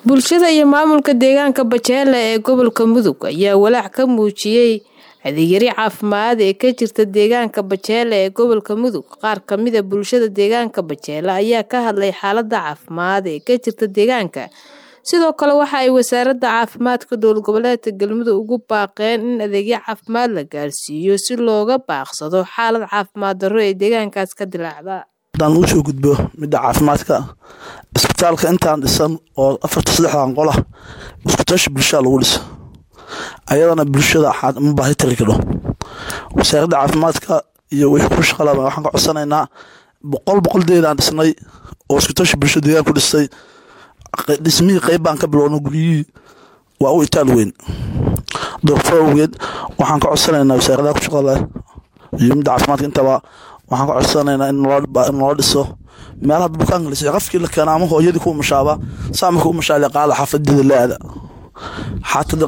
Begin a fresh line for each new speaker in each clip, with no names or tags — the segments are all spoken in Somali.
bulshada iyo maamulka deegaanka bajeele ee gobolka mudug ayaa walaac ka muujiyey adeegyari caafimaad ee ka jirta deegaanka bajeele ee gobolka mudug qaar kamida bulshada deegaanka bajeele ayaa ka hadlay xaalada caafimaad ee ka jirta deegaanka sidoo kale waxa ay wasaaradda caafimaadka dowlad goboleedka galmudug ugu baaqeen in adeegyo caafimaad la gaarsiiyo si looga baaqsado xaalad caafimaad darro ee deegaankaas ka dilaacda
haddaan ugu soo gudbo midda caafimaadka isbitaalka intaan dhisan oo afarta saddexdan qola iskutashi bulshada lagu dhisa ayadana bulshada ma baahi tari kadho wasaaradda caafimaadka iyo wixii ku shaqalaba waxaan ka codsanaynaa boqol boqoldeedaan dhisnay oo iskutashi bulshada deegaan ku dhistay dhismihii qeyb baan ka bilowna guryihii waa u itaal weyn doorfo awgeed waxaan ka codsanaynaa wasaaradaha ku shaqada iyo midda caafimaadka intaba waxaan ka codsanaynaa in noo dhiso meelaha bukaanka lisa qafkii la keena ama hooyadii ku mashaaba saamarka u mashaale qaada xaafadeeda la-aada xaatada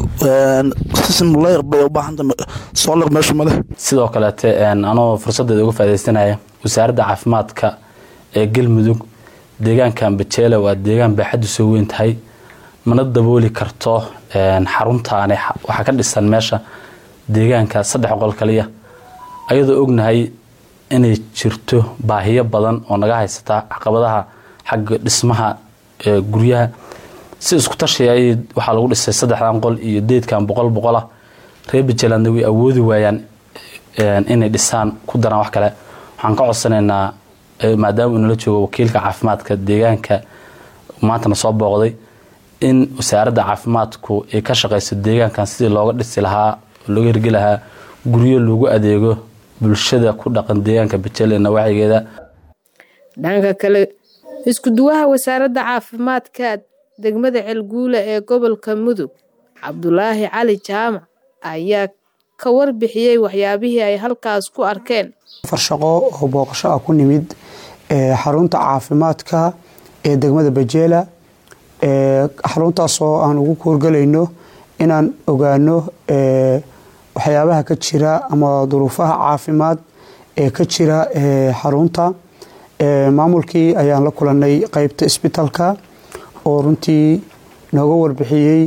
bay u baahanta soolar meesha male
sidoo kaleete anoo fursadeeda uga faadeysanaya wasaaradda caafimaadka ee galmudug deegaankan bajeele waa deegaan baaxaddu soo weyn tahay mana dabooli karto xaruntaani waxaa ka dhisan meesha deegaanka saddex qol kaliya ayadoo ognahay inay jirto baahiyo badan oo naga haysata caqabadaha xagga dhismaha guryaha si isku tashiya waxaa lagu dhisay saddexdan qol iyo deedkan boqol boqolah reer bajeelandna way awoodi waayaan inay dhisaan ku daraan wax kale waxaan ka codsanaynaa maadaama uu nala joogo wakiilka caafimaadka deegaanka maantana soo booqday in wasaaradda caafimaadku ay ka shaqayso deegaankan sidii looga dhisi lahaa looga hirgi lahaa guryo lagu adeego bulshada ku dhaqan deegaanka bajeele nawaaxigeeda
dhanka kale isku-duwaha wasaaradda caafimaadka degmada ceelguula ee gobolka mudug cabdulaahi cali jaamac ayaa ka warbixiyey waxyaabihii ay halkaas ku arkeen
afar shaqo oo booqasho ah ku nimid xarunta caafimaadka ee degmada bajeela xaruntaasoo aan ugu kuurgalayno inaan ogaano waxyaabaha ka jira ama duruufaha caafimaad ee ka jira xarunta maamulkii ayaan la kulanay qeybta isbitaalka oo runtii nooga warbixiyey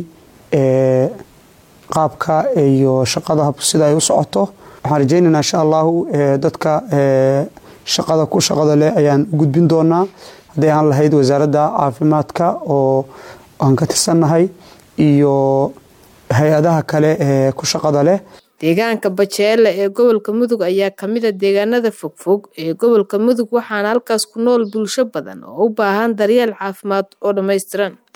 qaabka iyo shaqada sida ay u socoto waxaan rajeynaynaa insha allahu dadka shaqada ku shaqada leh ayaan u gudbin doonaa hadday aan lahayd wasaaradda caafimaadka oo aan ka tirsannahay iyo hay-adaha kale ee ku shaqada leh
deegaanka bajeele ee gobolka mudug ayaa kamida deegaanada fogfog ee gobolka mudug waxaana halkaas ku nool bulsho badan oo u baahan daryeel caafimaad oo dhammaystiran